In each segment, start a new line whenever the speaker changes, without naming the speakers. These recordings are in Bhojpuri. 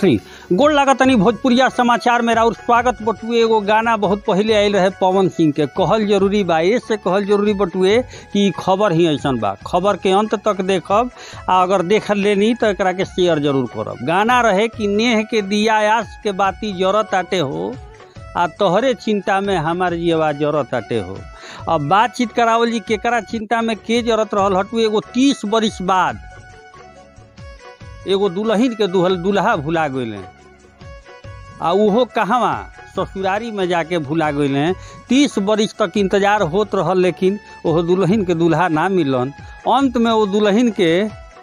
सुनी गोड़ लागतनी भोजपुरिया समाचार में राउर स्वागत बटुए एगो गाना बहुत पहले आयल रहे पवन सिंह के कहल जरूरी बा ए से कहल जरूरी बटुए कि ई खबर ही ऐसन बा खबर के अंत तक देखब आ अगर देख लेनी तो एकरा के शेयर जरूर करब गाना रहे कि नेह के दिया आस के बाती जरत आटे हो आ तोहरे चिंता में हमार जीवा जरत आटे हो अब बातचीत करावल जी केकरा चिंता में के जरत रहल हटुए एगो तीस बरिस बाद एगो दुल्हन के दुहल दुल्हा भुला गइले आ उहो कहवा ससुरारी में जाके भुला गइले तीस बरिस तक इंतजार होत रहल लेकिन ओहो दुल्हन के दुल्हा ना मिलन अंत में वो दुल्हन के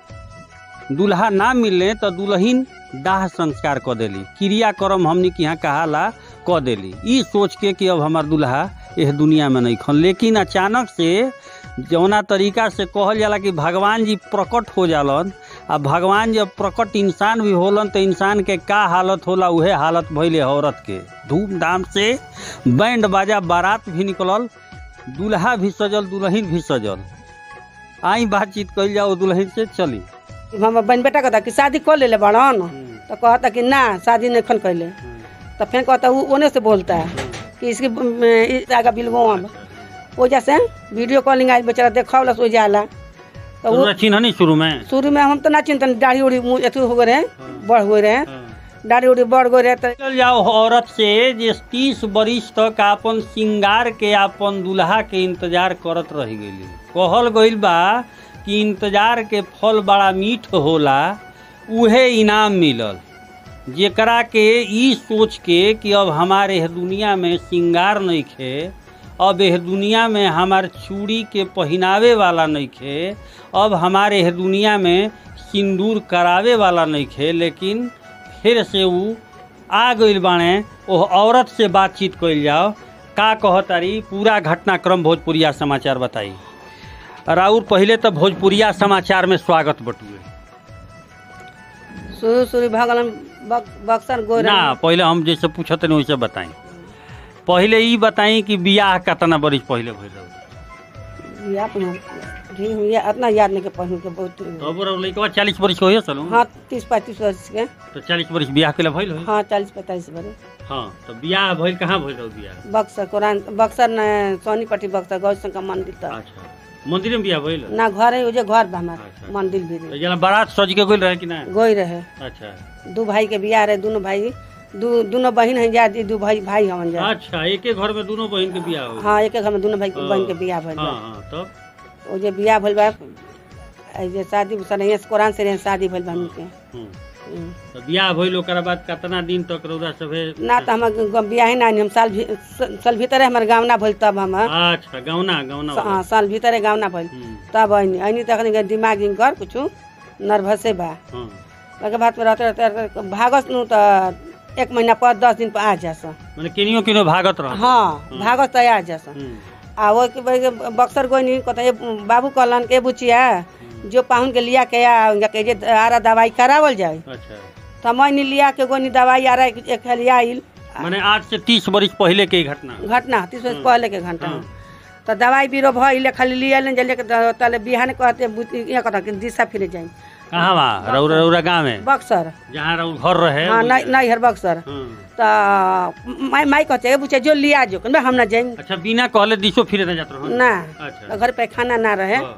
दुल्हा ना मिलने तो दुल्हन दाह संस्कार क देली क्रियाक्रम हमनी के यहाँ कहाला क देली ई सोच के कि अब हमार दुल्हा इस दुनिया में नहीं खन लेकिन अचानक से जौना तरीका से कहल जाला कि भगवान जी प्रकट हो जालन आ भगवान जब प्रकट इंसान भी होलन तो इंसान के का हालत होला उहे हालत भइले औरत के धूमधाम से बैंड बाजा बारात भी निकलल दूल्हा भी सजल दुल्हन भी सजल आई बातचीत कइल जाओ दुल्हन से चली
हम बहन बेटा कहता कि शादी कर लेले बड़न तो कहता कि ना शादी नहीं खन कैले तो फिर कहता वो ओने से बोलता है कि इसकी अम, इस आगा बिलगो अब वजह से वीडियो कॉलिंग आई बेचारा देखा वाला सो जाला तो वो
तोरा चिन्हनी शुरू में
शुरू में हम तो ना चिंतन दाढ़ी उड़ी मुँह अथी हो गए रहे बढ़ हुए रहे दाढ़ी उड़ी बढ़ गए रहे तो
चल जाओ औरत से जे तीस बरिस तक आपन श्रृंगार के आपन दुल्हा के इंतजार करत रह गई कहल गइल बा कि इंतजार के फल बड़ा मीठ होला उहे इनाम मिलल जेकरा के ई सोच के कि अब हमारे एह दुनिया में श्रृंगार नहीं खे अब एह दुनिया में हमार चूड़ी के पहनावे वाला नहीं खे अब हमारे एह दुनिया में सिंदूर करावे वाला नहीं खे लेकिन फिर से ऊ आ गइल बाणे ओह औरत से बातचीत कइल जाओ का कहतारी पूरा घटनाक्रम भोजपुरिया समाचार बताई राउर पहले तो भोजपुरिया समाचार में स्वागत बटुए
शुरू शुरू भगल बक्सर गो
ना पहले हम जैसे पूछत नहीं वैसे बताई पहले ई बताई कि बियाह कितना बरिस पहले भइल रहे
ये इतना याद नहीं के पढ़ने के बहुत
तब रहो लइकवा चालीस बरिस होए चलो
हाँ तीस पैंतीस वर्ष के
तो चालीस बरिस बियाह के भइल होई
हाँ चालीस पैंतालीस वर्ष
हाँ तो बियाह भइल कहाँ भइल रहो बियाह
बक्सर कुरान बक्सर न सोनीपट्टी बक्सर गौ शंकर मंदिर तक
अच्छा मंदिर में बियाह भइल
ना घर है उजे घर बा हमार
अच्छा।
मंदिर भी
तो
रहे
जना बारात सज के गइल रहे कि ना
गोई रहे
अच्छा
दू भाई के बियाह रहे दोनों भाई दू दोनों बहन है जा दू भाई भाई हमन जा
अच्छा एक एक घर में दोनों बहन के बियाह हो
हाँ एक एक घर में दोनों भाई के
हाँ।
बहन के बियाह भइल
हाँ
बा
हाँ तब
ओ जे बियाह भइल बा ए जे शादी सनैया से कुरान से रहे शादी भइल बा हमके
हम्म।
हम्म।
तो बियाह भइल ओकरा बाद कितना दिन तक रौदा सभे
ना तो हम बियाह ना हम साल भी साल भीतर हमार गाँव ना भइल तब हम
अच्छा गौना गौना वाला।
हाँ, साल भीतर गाँव ना भइल
हम्म,
तब ऐनी ऐनी तक दिमाग इनकर कुछ नर्वसे बा
हाँ।
ओके बाद में रहते रहते रहते भागस नु तो एक महीना पर दस दिन पर आ जास
माने किनियो किनियो भागत रह
हाँ भागस तो आ जास आ वो के भाई बक्सर गोई नहीं कहता ये बाबू कहलन के बुचिया जो पाहुन के लिया के आ या के जे आरा दवाई करावल जाए
अच्छा
तो मैंने लिया के गोनी दवाई आरा एक एक लिया आइल
माने आज से तीस बरिस पहले के ही घटना
घटना तीस वर्ष पहले के घंटा
हाँ।
तो दवाई बीरो भइले खाली लिया लेन जले के तले बिहान कहते बुची- ये कहता कि दिशा फिरे जाए
कहाँ वहाँ रौरा रौरा गाँव में
बक्सर
जहाँ रौ घर रहे
हाँ नहीं नहीं हर बक्सर
हाँ।
तो माई माई कहते बुचे जो लिया जो कहते हम ना जाएंगे
अच्छा बिना कहले दिशो फिरे ना जात रहो
ना
अच्छा
तो घर पे खाना ना रहे
हाँ,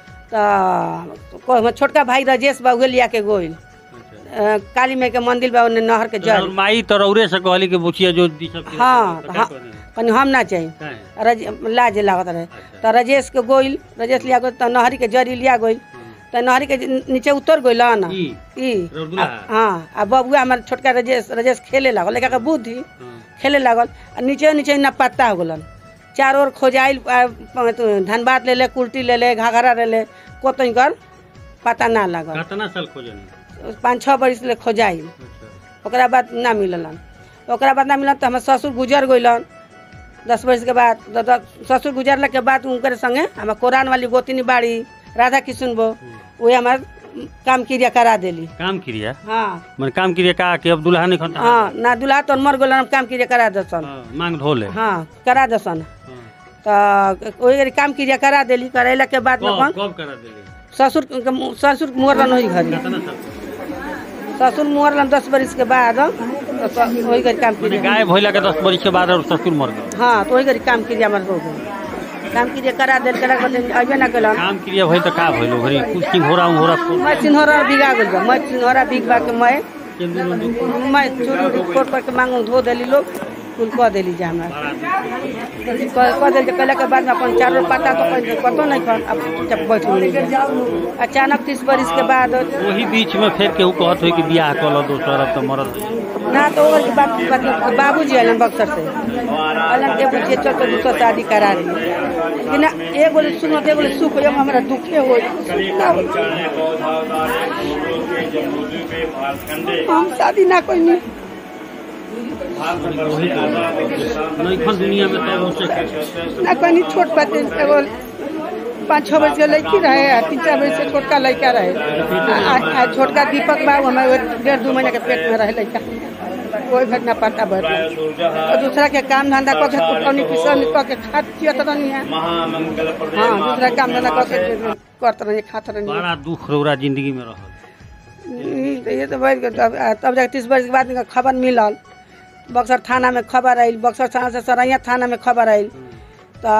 तो कोई छोटका भाई राजेश बा उहे लिया के गोइल
अच्छा।
अ, काली माई के मंदिर बा ओने नहर के
तो
जल
रौर माई तो रौरे से कहली कि बुचिया जो दिशा फिरे
हाँ,
तो का
हाँ।
कहले?
कनी हम ना जाए
काहे?
रज लाज लागत रहे
अच्छा।
तो राजेश के गोइल राजेश लिया गोइल तो नहरी के जरी लिया गोइल
हाँ।
तो नहरी के नीचे उतर गोइल ना
ई,
ई
रौदुल्हा?
आ- हाँ आ बबुआ हमार छोटका राजेश राजेश खेले लागल लेकिन बुद्धि
हाँ।
खेले लागल आ नीचे नीचे न पत्ता हो गलन चार ओर खोजाइल आ, प- तो धनबाद ले ले कुल्टी ले ले घाघरा ले ले कोतन कर पता ना लागल
कितना साल खोजनी
पाँच छः बरिस ले खोजाइल
अच्छा
ओकरा बाद ना मिललन ओकरा बाद ना मिलन तो हमर ससुर गुजर गइलन दस बरिस के बाद द- द- ससुर गुजरला के बाद उनके संगे हमार कोरान वाली गोतिनी बाड़ी राधा किशन बो वही हमार काम क्रिया करा देली
काम क्रिया
हाँ
मैंने काम क्रिया का कि अब दुल्हा नहीं खनता
हाँ ना दुल्हा तो मर गइलन हम काम क्रिया करा दसन
हाँ, मांग ढोले
हाँ करा दसन
हाँ।
तो वही काम क्रिया करा देली करैला के बाद में
कब
अपन
कब करा देली
ससुर के मु- ससुर मुरन होई घरी
कितना साल
ससुर मोरलन दस बरिस के बाद तो स- वही घड़ी काम
माने
किए
गाय भइला के दस बरिस के बाद और ससुर मर गए
हाँ तो वही घड़ी काम किए हमारे हो गए काम किए करा दिल करा के अबे ना कलन
काम क्रिया भइल त का भइल घरी कुछ सिंघोरा उंघोरा
मैं सिन्होरा बिगा गल बा मैं सिन्होरा बिग बा के मैं मैं चोरी उरी फोड़ पर के मांगू धो देली लोग कुल कह देली जा हमरा कह कह देली कहला के बाद में अपन चारो पता तो कहीं पतो नहीं कर अब चुपचाप बैठ गई अचानक तीस बरिस के बाद
वही बीच में फिर केहू कहत होई कि बियाह कल दोसर अब त मरद
ना तो वो बाप मतलब बाबूजी अलन बक्सर से अलन के बुझे चल तो दूसरा शादी करा रही कि ना एगो ले सुनो तो एगो ले सुख हो हमरा दुखे हो हम शादी ना कोई नहीं
नैखन दुनिया में तब उसे
ना कोई नहीं छोट पाते एगो पाँच छः बरस के लड़की रहे आ तीन चार बरस से छोटका लड़का रहे आ, आ, आ छोटका दीपक बाबू हमारे डेढ़ दू महीने के पेट में रहे लड़का कोई घटना पता बढ़ तो दूसरा के काम धंधा कऽ के कुटौनी पिसौनी कऽ के खात पियत रहनी है हाँ दूसरा काम धंधा कऽ के करत रहनी खात रहनी
बड़ा दुख रौरा जिंदगी में रहल
ई तो ये तो बढ़ गया तब तब जाके तीस बरस के बाद इनका खबर मिलल बक्सर थाना में खबर आयल बक्सर थाना से सरैया थाना में खबर आयल तो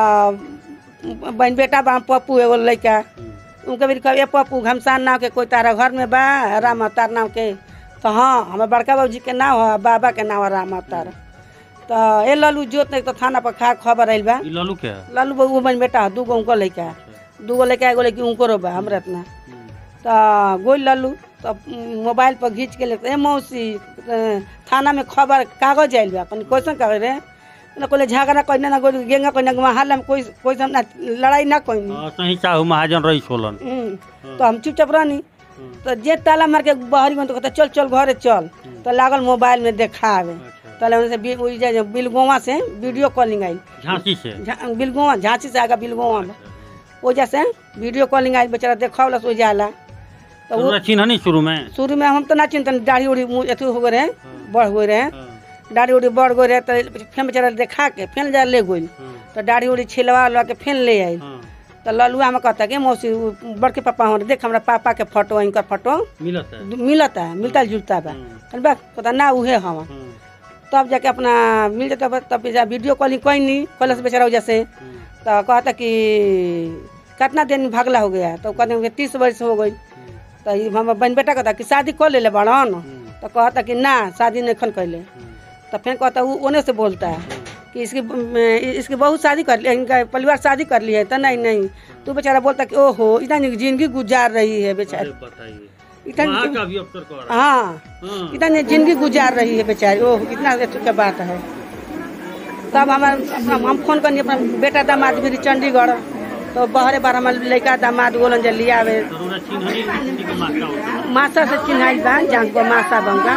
बहन बेटा बा पप्पू एगो लड़का उनके भी कहे पप्पू घमसान नाव के कोई तारा घर में बा राम अवतार नाव के तो हाँ हमारे बड़का बाबूजी के नाव है बाबा के नाव है राम अवतार तो ए ललू जोत नहीं तो थाना पर खा खबर आयल बा
ई ललू के
लालू बाबू बहन बेटा दूगो उनको लड़का दूगो लड़का एगो लड़की उनको रो बा हमरा इतना तो गोल लल्लू तो मोबाइल पर घींच के लेते ए मौसी अ, थाना में खबर कागज आयल बा कनी क्वेश्चन कागज रे ना कोई झगड़ा कोई ना कोई गेंगा कोई ना मोहल्ला में कोई कोई से ना लड़ाई ना कोई नहीं
सही चाहू महाजन रही सोलन
हम्म, तो हम चुपचाप रहनी तो जे ताला मार के बहरी में तो कहता चल चल घरे चल तो लागल मोबाइल में देखावे तले उनसे बी- वही जे- जे बिलगोवा से वीडियो कॉलिंग आई
झांसी से
झा- बिलगोवा झांसी से आगा बिलगोवा में वजह से वीडियो कॉलिंग आई बेचारा देखावला सो जाला तो वो
तोरा चिन्हनी शुरू में
शुरू में हम तो ना चिंतन दाढ़ी उड़ी मुँह अथी हो गए रहे बढ़ गए रहे दाढ़ी उड़ी बढ़ गए रहे तो फेन बेचारा देखा के फेन जा ले गई तो दाढ़ी उड़ी छिलवा उलवा के फेन ले आई तो ललुआ में कहता कि मौसी उ बड़के पापा हो देख हमरा पापा के फोटो इनकर फोटो
मिलत है
मिलता मिलता जुलता बा कहल बा कहता ना उहे हम तब जाके अपना मिल जाता बा, तब जा वीडियो कॉलिंग कोई नहीं कॉलेज बेचारा वजह से तो कहता कि कितना दिन भागला हो गया तो कहते हैं तीस वर्ष हो गई तो ई हम बहन बेटा कहता कि शादी कर ले बड़न तो कहता कि ना शादी नहीं खन कैले तो फिर कहता वो ओने से बोलता है कि इसकी इसकी बहू शादी कर ली इनका परिवार शादी कर ली है तो नहीं नहीं तू बेचारा बोलता कि ओहो इतना जिंदगी गुजार रही है बेचारी
बताइए
इतना
वहाँ का भी अवसर कर
हाँ
हाँ।
इतना जिंदगी गुजार रही है बेचारी ओह इतना अच्छी बात है तब हमार अपना हम फोन करनी अपना बेटा दामाद भी चंडीगढ़ तो बहरे बार हमारे लड़का दामाद बोलन जे लिया आवे
तोरा चिन्हनी हिंदी के मास्टर होता
मासा से चिन्हाई बा जान को मासा बंगा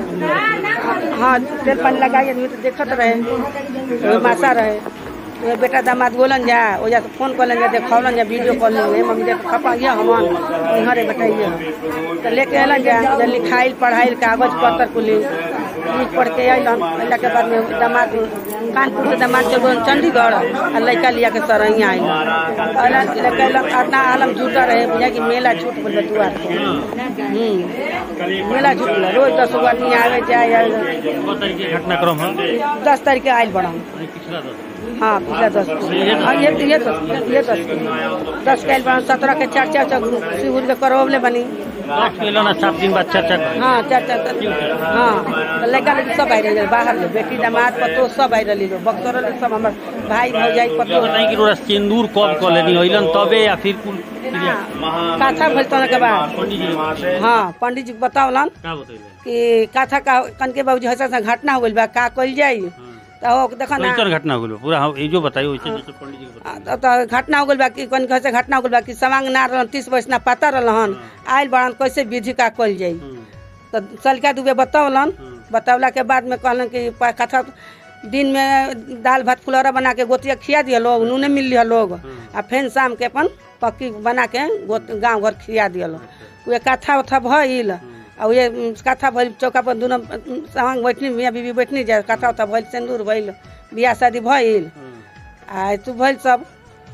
हाँ तेल पानी लगाइए नहीं तो देखत रहे तो मासा रहे तो बेटा दामाद बोलन जा ओजा से फोन कलन जा देखौलन जा वीडियो कॉल में मम्मी देख पापा ये हमन इहरे बताइए तो लेके अलन जा जे लिखाइल पढ़ाइल कागज पत्र कुली लिख पढ़ के अलन अइला के बाद में दामाद कानपुर से दामाद चल गए चंडीगढ़ आ लड़का लिया के सरैया आइल अलन लेके अलन अपना आलम जुटा रहे बुझा कि मेला छूट बोल दुआर पे हम्म। मेला छूट बोला रोज दस गो आदमी आवे जाए आवे।
बहुत तरीके घटनाक्रम है
दस तारीख के आयल बड़ा
अरे पिछला दस
हाँ पिछला दस हाँ ये ये दस ये दस दस के आयल बड़ा सत्रह के चार चार चार शिवुर के करवले बनी
दस के ना सात दिन बाद चर्चा करें
हाँ चार चार चार हाँ तो लड़का लड़की सब आई रही बाहर ले बेटी दामाद पतो सब आई रही बक्सर ले सब हमार भाई भौजाई
ये
पतो
बताई कि रोरा सिंदूर कब कर लेनी अइलन तबे या फिर कुल क्रिया
काथा भइल तने के बाद
पंडित जी
हाँ पंडित जी बतावलन
का बतैले
कि काथा का कनके बाबूजी हंसा सा घटना हो गइल बा का कइल जाई तो हो देखो ना
कैसन घटना हो गइल पूरा हम ये जो बताइए वैसे जैसे पंडित जी के
आ,
बताइए
त- त घटना हो गइल बा कि कौन कैसे घटना हो गइल बा कि समांग ना रहन तीस वर्ष ना पता रहन आयल बड़न कैसे विधि का कइल जाई
हम्म,
तो सलका दुबे बतौलन
हम्म।
बतौला के बाद में कहलन कि प- कथा दिन में दाल भात फुलौरा बना के गोतिया खिया दिया लोग नूने मिल लिया लोग आ फेन शाम के अपन पक्की बना के गोत गाँव घर खिया दिया लोग उहे कथा उथा भइल आ उहे उम, कथा भइल चौका पर दुनू संग बैठनी मियाँ बीबी बैठनी जाए कथा उथा भइल सिंदूर भइल बियाह शादी भइल
हम्म,
आ तू भइल सब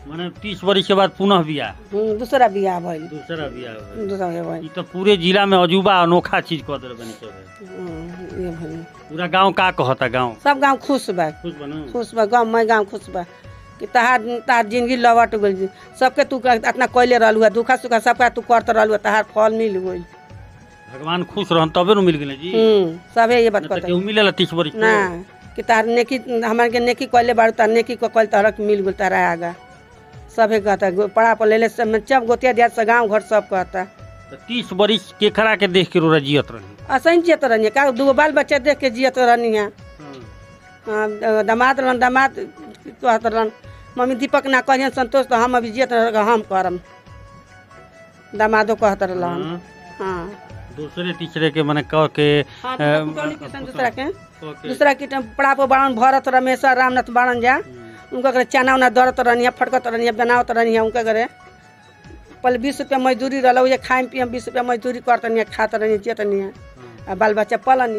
माने तीस वर्ष के बाद पुनः बियाह
हम्म, दूसरा बियाह भइल
दूसरा बियाह भइल।
दूसरा बियाह भइल
ई तो पूरे जिला में अजूबा अनोखा चीज कह दिल बनी सब है।
हम्म, ये भइल
पूरा गांव का कहता गांव
सब गांव खुश बा
खुश बनू
खुश बा गाँव मैं गाँव खुश बा कि तहार तहार जिंदगी लवट गइल सबके तू अपना कैले रहलू है दुखा सुखा सबका तू करत रहलू है तहार फल मिल गइल
भगवान खुश रहन तबे न मिल गेले जी
हम्म सबे ये बात
न त
कहता
केहू मिलेला तीस वर्ष
ना कि तार नेकी हमारे के नेकी कैले बाड़ू तार नेकी को कैल तारा के मिल गइल तारा आगा सभे कहता गो- पड़ा पर ले ले सब में जब गोतिया दिया से गाँव घर सब कहता
त तीस वर्ष केकरा के देख के रोरा जियत रही
असही जियत रहनी का दूगो बाल बच्चा देख के जियत रहनी है हाँ, दामाद रहन दामाद कहत रहन मम्मी दीपक ना कहियन संतोष तो हम अभी जियत रह हम करम दामादो कहत रहन
हाँ।
हाँ
दूसरे तीसरे के मने कह के
हाँ,
अ,
कुटौनी किसन दूसरा के
कह के
दूसरा की पड़ा पर बाड़न भरत रमेश्वर रामनाथ बाड़न जा उनका करे चना उना दरत रहनी फटकत रहनी बनावत रहनी उनका करे पहले बीस रुपया मजदूरी रहल उहे खाए पिए बीस रुपया मजदूरी करत रहनी खात रहनी जियत रहनी आ बाल बच्चा पलनी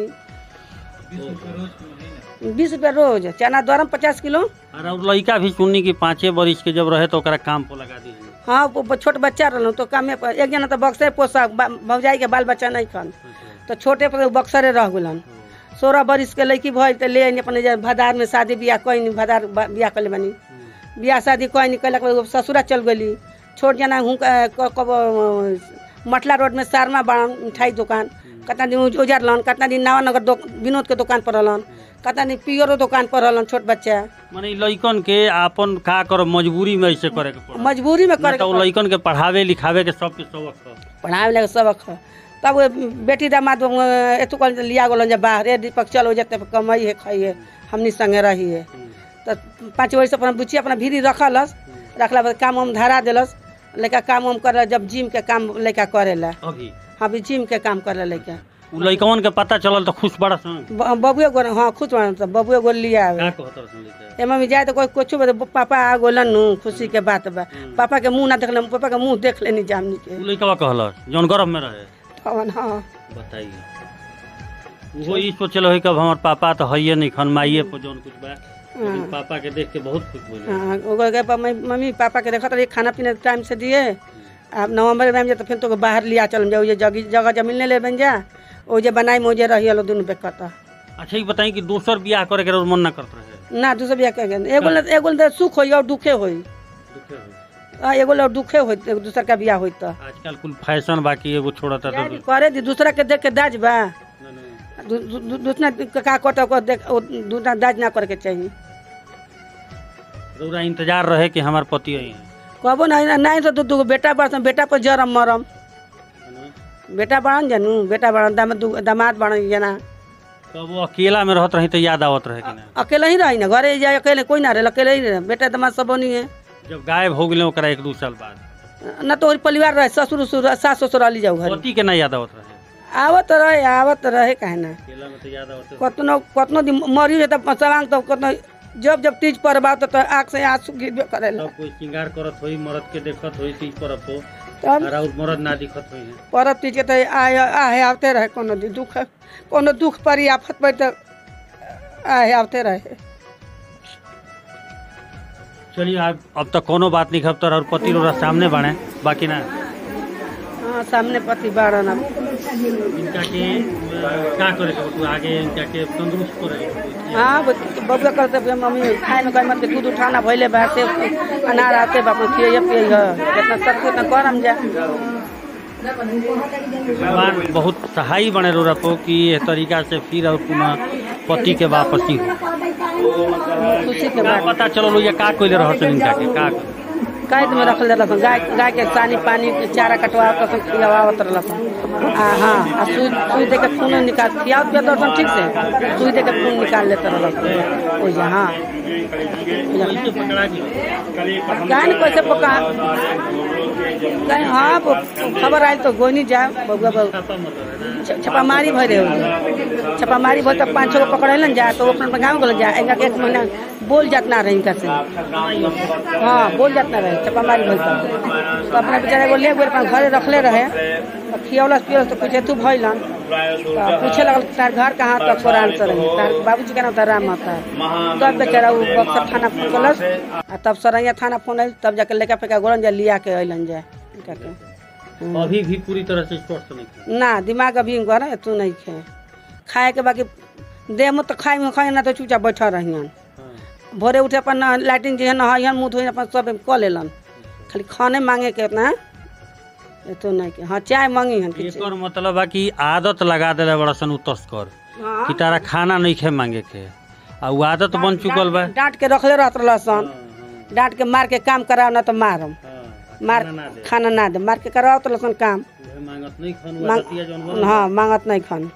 बीस रुपया रोज चना दरम पचास किलो
अरे और लड़का भी सुननी कि पाँचे वर्ष के जब रहे तो ओकरा काम पर लगा दी
हाँ वो ब- छोट बच्चा रहल तो कामे पर एक जना तो बक्सरे पोसा बा- भौजाई के बाल बच्चा नहीं खन तो छोटे पर बक्सरे रह गेलन सोलह बरिस के लड़की भइल तो ले आइनी अपने जे भदार में शादी बियाह कईनी भदार बा- बियाह कर बनी बियाह शादी कईनी कैलक बाद ससुरा चल गली छोट जना हूँ कब मटला रोड में सारमा बाड़न मिठाई दुकान कतना दिन उज- उजार लन कतना दिन नवानगर दो विनोद के दुकान पर रहलन कतना दिन पियरो दुकान पर रहलन छोट बच्चा
माने इ लइकन के आपन का कर मजबूरी में ऐसे करे के पड़ा
मजबूरी में करे
तो लइकन के पढ़ावे लिखावे के सबके सबक ह।
पढ़ावे लगे सबक ह तब वो बेटी दामाद एतु कल लिया गोलन जब बाहर रे दीपक चलो जते कमाई है खाई है हमनी संगे रही है तो पाँच वर्ष अपना बुच्ची अपना भीरी रखलस रखला बाद काम उम धरा देलस लड़का काम उम कर जब जिम के काम लड़का करेला
अभी
हाँ भी जिम के काम करे लड़का
उ लइकवन के पता चलल तो खुश बड़ा सन
ब- बबुए गो हाँ खुश बना तो बबुए गो लिया आवे
का कहत रसन लइका
एमे भी जाए तो कोई कुछ पापा आ गोलन नु खुशी के बात बा पापा के मुंह ना देखले पापा के मुंह देख लेनी जामनी के
उ लइकवा कहलस जौन गर्भ में रहे
कौन हाँ
बताइए वो ई सोचल है कि अब हमार पापा तो हइये नहीं खन माइये पर जौन कुछ बा लेकिन पापा के देख के बहुत खुश बोले
हाँ ओकर के पापा मम्मी पापा के देखत रही खाना पीना टाइम से दिए अब नवंबर में तो फिर तो बाहर लिया चल जाओ ये जगह जगह जमीन ले ले बन जा ओ जे बनाई मोजे रही लो दुनू बेकत
अच्छा ये बताई कि दोसर बियाह करे के मन ना करत रहे
ना दूसरा बिया के एगो ले- एगो ले सुख होई और दुखे होई
दुखे होई।
आ, एगो ले दुखे होई एगो दूसर का बिया होई तो
आजकल कुल फैशन बाकी एगो छोड़ता तो
करे दी दूसरा के देख के दाज बा
ना, ना।
दू- दू- दू- दूसरा के का कट को देख ओ दूसरा दाज ना करे के चाहिए
रउरा इंतजार रहे कि हमार पति आई हैं
कहबो ना नहीं तो दू दू बेटा बरसन बेटा पर जरम मरम बेटा बड़न जानू बेटा बड़न दामाद दू- दामाद बड़न जना
तो वो अकेला में रहत रही तो याद आवत रहे कि ना
अकेले ही रही ना घरे जाए अकेले कोई ना रहे अकेले ही रहे बेटा दामाद सब नहीं है
जब गायब हो गए ओकरा एक दू साल बाद
न तो और परिवार रहे ससुर ससुर सास ससुर अली जाऊ घर
पति के ना याद आवत रहे
आवत रहे आवत रहे काहे ना
अकेला में तो याद आवत रहे।
कतनो कतनो दिन मरी तो सवांग तो कतनो जब जब तीज पर बात तो आँख से आंसू गिरबे करेला
सब कोई श्रृंगार करत होई मरद के देखत होई तीज पर अपो
तब
और और मरद ना दिखत होई हैं।
परब तीज के तो आए आहे आवते रहे कोनो दिन दुख कोनो दुख परी आफत पर तो आहे आवते रहे
चलिए अब अब तक कोनो बात नहीं खबर और पति रोरा सामने बने बाकी ना
हाँ सामने पति बाड़न अब
इनका के अ, का करे के बटू आगे इनका के तंदुरुस्त करे के बटू।
हाँ बबुआ करते भी मम्मी खाए में मत के दूध उठाना भइले बा से अनार आते बा अपन खिए पिए जितना शक्ति उतना करम जा
भगवान बहुत सहाय बने रोरा को कि ये तरीका से फिर और पुनः पति के वापसी हो
खुशी के
का
बात
पता चलो ये का कोई रहत इनका के का
कैद में रख लेला गाय गाय के सानी पानी के चारा कटवावत रसन खियावत रहल आ हाँ आ सुई सुई दे के खून निकाल खियावत पियात रसन ठीक से सुई दे के खून निकाल लेते रहल ओ जा हाँ
कैसे पकड़ा गया
काहे न कैसे पका काहे हाँ वो खबर आयल तो गोनी जा बबुआ बबु
छापा मत रहे ना
छ- छापामारी भइ रहे छापामारी भइ त पाँच छः गो पकड़ेलन जा तो वो अपन गाँव गल जा एंगा के एक महीना बोल जात ना रहे इनका से हाँ बोल जात ना रहे चपामारी भइल तब। तो अपना बेचारे एगो ले गेल अपन घरे रखले रहे तो खियौलस पियौलस तो पूछे तू भइलन तो पूछे लगल तार घर कहाँ तक छोरान से रही तार बाबूजी के नाम तार राम होता है तब बेचारा वो बक्सर थाना फोन कलस आ तब सरैया थाना फोन आयल तब जाके लेके फेंका गोरन जा लिया के अइलन जाए इनका के हम्म।
अभी भी पूरी तरह से स्वस्थ नहीं थे।
ना दिमाग अभी इनकर है तू नहीं खे खाए के बाकी देह में तो खाए में खाए ना तो चुपचाप बैठल रहियन
हाँ।
भोरे उठे अपन न- लैट्रिन जे है नहायन मुँह धोइन अपन सब कऽ लेलन खाली खाने मांगे के उतना तो नहीं के हाँ चाय मांगी हन किछु
एकर मतलब बा कि आदत लगा देले बड़ा सन उ तस्कर
हाँ।
कि तारा खाना नहीं खे मांगे के आ उ आदत बन चुकल बा
डांट के रखले रहत रहसन डांट के मार के काम कराओ ना तो मारम मार खाना ना दे मार के कराओ तो लसन काम
मांगत नहीं खन
मांग हाँ मांगत नहीं खन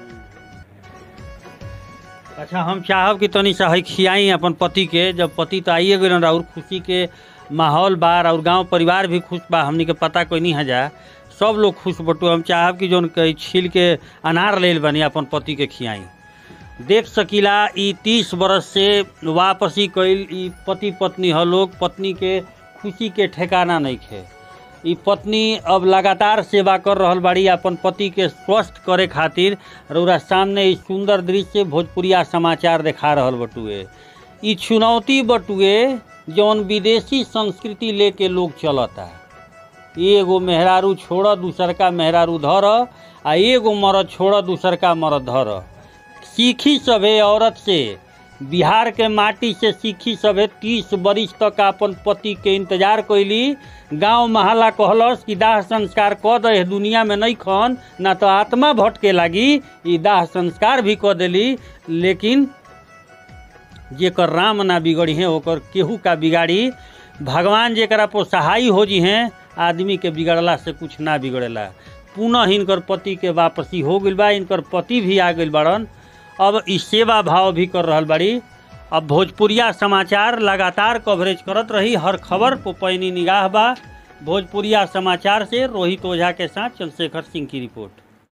अच्छा हम चाहब कि तनी सा है खियाई अपन पति के जब पति तो आइए गए और खुशी के माहौल बा और गांव परिवार भी खुश बा हमनी के पता कोई नहीं हजा सब लोग खुश बटू हम चाहब कि जौन के छील के अनार लेल बनी अपन पति के खियाई देख सकीला ई तीस बरस से वापसी कइल ई पति पत्नी ह लोग पत्नी के खुशी के ठेकाना नहीं खे ई पत्नी अब लगातार सेवा कर रहल बाड़ी अपन पति के स्वस्थ करे खातिर रउरा सामने ई सुंदर दृश्य भोजपुरिया समाचार देखा रहल बटुए ई चुनौती बटुए जौन विदेशी संस्कृति लेके लोग चलता एगो मेहरारू छोड़ दूसर का मेहरारू धर आ एगो मरद छोड़ दूसर का मरद धर सीखी सभे औरत से बिहार के माटी से सीखी सभे तीस बरिस तक अपन पति के इंतजार कैली गांव महला कहलस कि दाह संस्कार क दे दुनिया में नहीं खन ना तो आत्मा भटके लागी ई दाह संस्कार भी क देली लेकिन जेकर राम ना बिगड़ी हैं ओकर केहू का बिगाड़ी भगवान जेकरा पर सहाय हो जी हैं आदमी के बिगड़ला से कुछ ना बिगड़ेला पुनः इनकर पति के वापसी हो गइल बा इनकर पति भी आ गइल बाड़न अब ई सेवा भाव भी कर रहल बाड़ी अब भोजपुरिया समाचार लगातार कवरेज करत रही हर खबर पर पैनी निगाह बा भोजपुरिया समाचार से रोहित ओझा के साथ चंद्रशेखर सिंह की रिपोर्ट